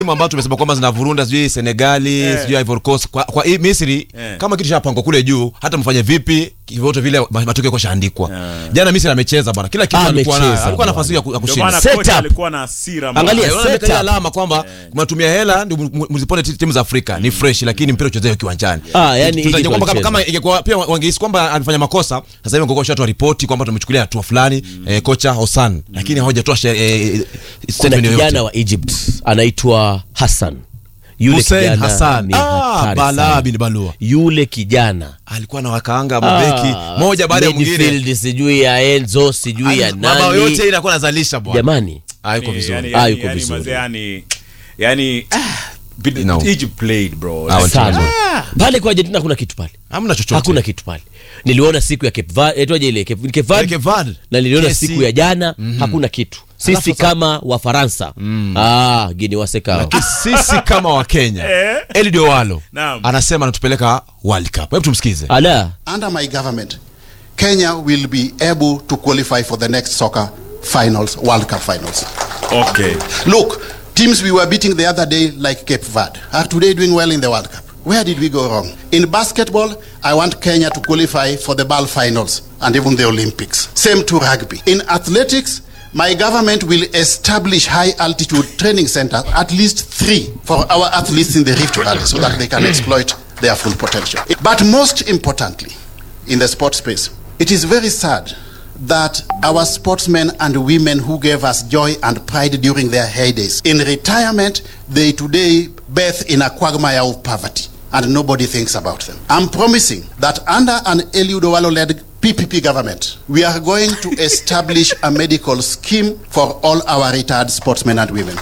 timu ambazo tumesema kwamba zinavurunda sijui senegali Eh. sijui ivory coast kwa, kwa hii misri Eh. kama kitu chapangwa kule juu hata mfanye vipi vyote vile ma- matokeo koshaandikwa jana misri amecheza bwana kila kitu Ah, alikuwa nayo amecheza alikuwa na bwana. nafasi ya ku- ya Ndio kushinda maana Set kocha up. alikuwa na hasira mbaya. Angalia, Unaona set amekalia up. alama kwamba mnatumia hela ndio mu- mzipone ti- timu za Afrika ni fresh, lakini mpira uchezewe kiwanjani. Ah, yani Tutajua Egypt kwamba kama, walicheza. kama ingekuwa pia wangehisi kwamba alifanya makosa, sasa hivi wangekuwa shatu ripoti kwamba tumechukulia hatua fulani eh, kocha Hosan, lakini hawajatoa she- eh, kuna statement yoyote. kijana wa egypt anaitwa hassan yule Hussein kijana Hassan. ni Ah, hatari Balaa sana. bin Balua. yule kijana alikuwa na wakaanga mabeki Ah, moja baada ya mwingine, midfield sijui ya enzo sijui ya mabao yote nani inakuwa nazalisha bwana, jamani hayuko Yani- vizuri. yani- Ah, yani- yuko yani vizuri. mazee, yani- yani, ah, bid- No. Egypt played, bro. Ah, Like, sana ah, pale kwa argentina hakuna kitu pale Hamna chochote, hakuna kitu pale niliona siku ya Cape Verde- etwaje ile Cape- Cape Verde? Cape Verde. na niliona KC. siku ya jana hakuna kitu sisi Alafu sasa- kama wafaransa ah, gini wasekao Lakini sisi kama Wakenya Eh. Eliud Owalo Naam. anasema anatupeleka World Cup. Hebu tumsikize. ala Under my government, Kenya will be able to qualify for the next soccer finals, World Cup finals. okay. Look, teams we were beating the other day, like Cape Verde, are today doing well in the World Cup. Where did we go wrong? In basketball, I want Kenya to qualify for the BAL finals and even the Olympics. Same to rugby. In athletics, my government will establish high altitude training centers, at least three, for our athletes in the Rift Valley so that they can exploit their full potential. But most importantly, in the sports space, it is very sad that our sportsmen and women who gave us joy and pride during their heydays, in retirement, they today bathe in a quagmire of poverty and nobody thinks about them. I'm promising that under an Eliud Owalo-led PPP government, we are going to establish a medical scheme for all our retired sportsmen and women.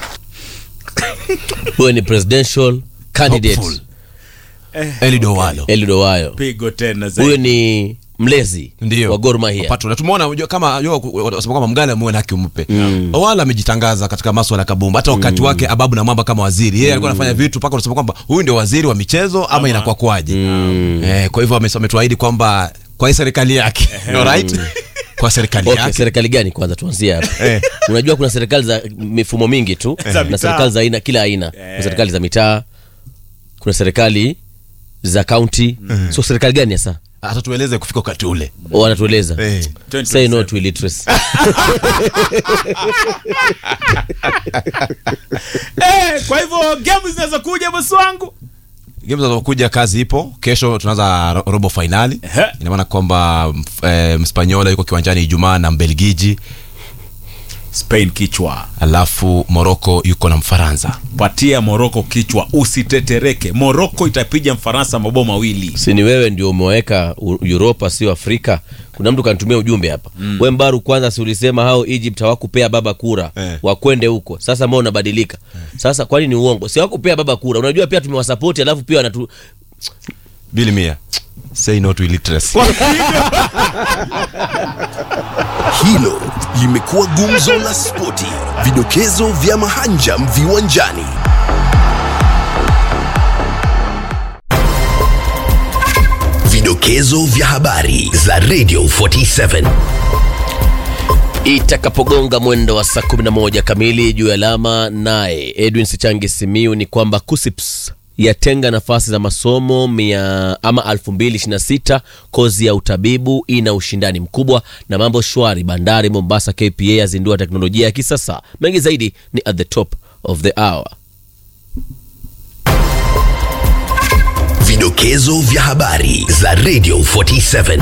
huyo ni presidential candidate Hopeful. Eliud Owalo. Eliud Owalo Pigo tena huyo zaidi. ni mlezi ndio wa Gor Mahia Pato, na tumeona unajua kama unajua wanasema kwamba mgala muwe na haki umpe Owalo amejitangaza katika masuala ya kabumba hata wakati wake ababu na mwamba kama waziri yeye alikuwa anafanya vitu mpaka unasema kwamba huyu ndio waziri wa michezo ama inakuwa kwaje eh, kwa hivyo ame- ametuahidi kwamba kwa hii serikali yake alright kwa serikali okay, yake serikali gani kwanza tuanzie hapa Eh. unajua kuna serikali za mifumo mingi tu Za na mitaa. serikali za aina kila aina Eh. kuna serikali za mitaa kuna serikali za kaunti so serikali gani hasa atatueleze kufika wakati ule wanatueleza Eh. say no to illiteracy Eh, kwa hivyo game zinaweza kuja bosi wangu game zinazokuja kazi ipo kesho tunaanza ro- robo fainali Ehe. ina maana kwamba mf- eh, mspanyola yuko kiwanjani ijumaa na mbelgiji Spain kichwa alafu moroko yuko na mfaransa patia moroko kichwa usitetereke moroko itapiga mfaransa mabao mawili si ni wewe ndio umeweka U- uropa sio afrika kuna mtu kanitumia ujumbe hapa mm. we mbaru kwanza si ulisema hao egypt hawakupea baba kura Eh. wakwende huko sasa mbao unabadilika sasa kwani ni uongo si hawakupea baba kura unajua pia tumewasapoti alafu pia wanatu bili mia say no to illiteracy Hilo limekuwa gumzo la spoti, vidokezo vya mahanjam viwanjani. Vidokezo vya habari za Radio 47. itakapogonga mwendo wa saa 11 kamili juu ya alama naye edwin sichangi simiu ni kwamba kusips yatenga nafasi za masomo mia ama 2026 kozi ya utabibu ina ushindani mkubwa na mambo shwari bandari mombasa kpa yazindua teknolojia ya kisasa mengi zaidi ni at the top of the hour Vidokezo vya habari za Radio 47.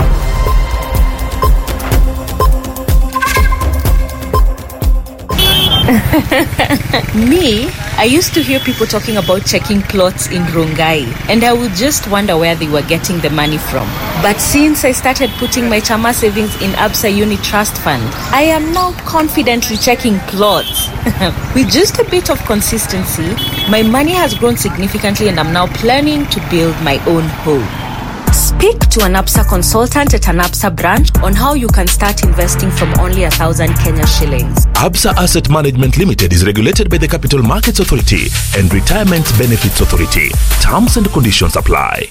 Me, I used to hear people talking about checking clothes in Rongai, and I would just wonder where they were getting the money from. But since I started putting my Chama savings in Absa Uni Trust Fund, I am now confidently checking clothes. With just a bit of consistency, my money has grown significantly, and I'm now planning to build my own home. Speak to an APSA consultant at an APSA branch on how you can start investing from only a thousand Kenya shillings. Absa Asset Management Limited is regulated by the Capital Markets Authority and Retirement Benefits Authority. Terms and conditions apply.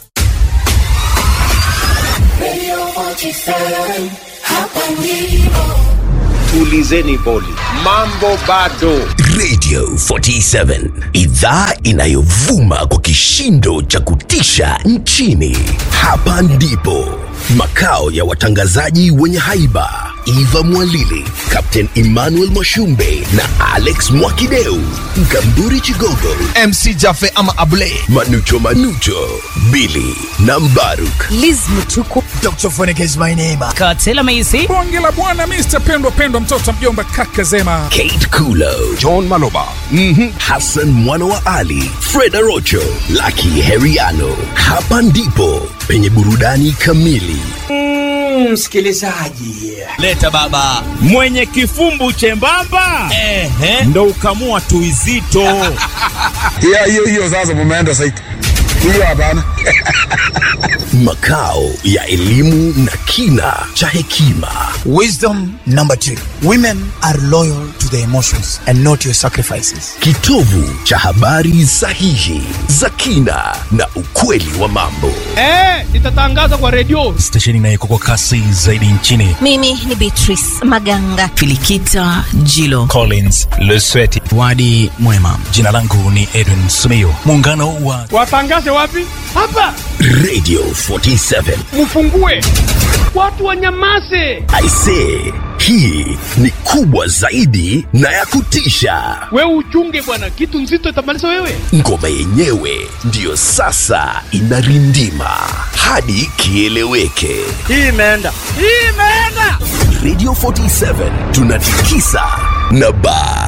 tulizeni boli, mambo bado. Radio 47 idhaa inayovuma kwa kishindo cha kutisha nchini. Hapa ndipo makao ya watangazaji wenye haiba Eva Mwalili, Captain Emmanuel Mwashumbe na Alex Mwakideu, Mkamburi Chigogo, MC Jafe ama Abule, Manucho Manucho, Billy na Mbaruk. Liz Mutuku, Dr. Phonic is my name. Katela Maisi, bonge la bwana Mr. Pendwa Pendwa, mtoto mjomba kaka Zema, Kate Kulo, John Maloba, mm-hmm. Hassan mwana wa Ali, Freda Rocho, Lucky Heriano. Hapa ndipo penye burudani kamili. Msikilizaji, leta baba mwenye kifumbu chembamba Ehe. ndo ukamua tuizito hiyo hiyo hiyo, sasa mumeenda saiti hiyo, hapana. Makao ya elimu na kina cha hekima. Wisdom number two women are loyal to their emotions and not your sacrifices. Kitovu cha habari sahihi za kina na ukweli wa mambo. Eh, itatangaza kwa redio stesheni inayeko kwa kasi zaidi nchini. Mimi ni Beatrice Maganga. Filikita Jilo. Collins Lesweti. Wadi Mwema. Jina langu ni Edwin Sumio. Muungano wa watangaze wapi? Hapa Radio 47. Mfungue watu wanyamase. I say, hii ni kubwa zaidi na ya kutisha. Wewe uchunge bwana, kitu nzito itamaliza wewe. Ngoma yenyewe ndiyo sasa inarindima hadi kieleweke. Hii imeenda, hii imeenda. Radio 47 tunatikisa na baa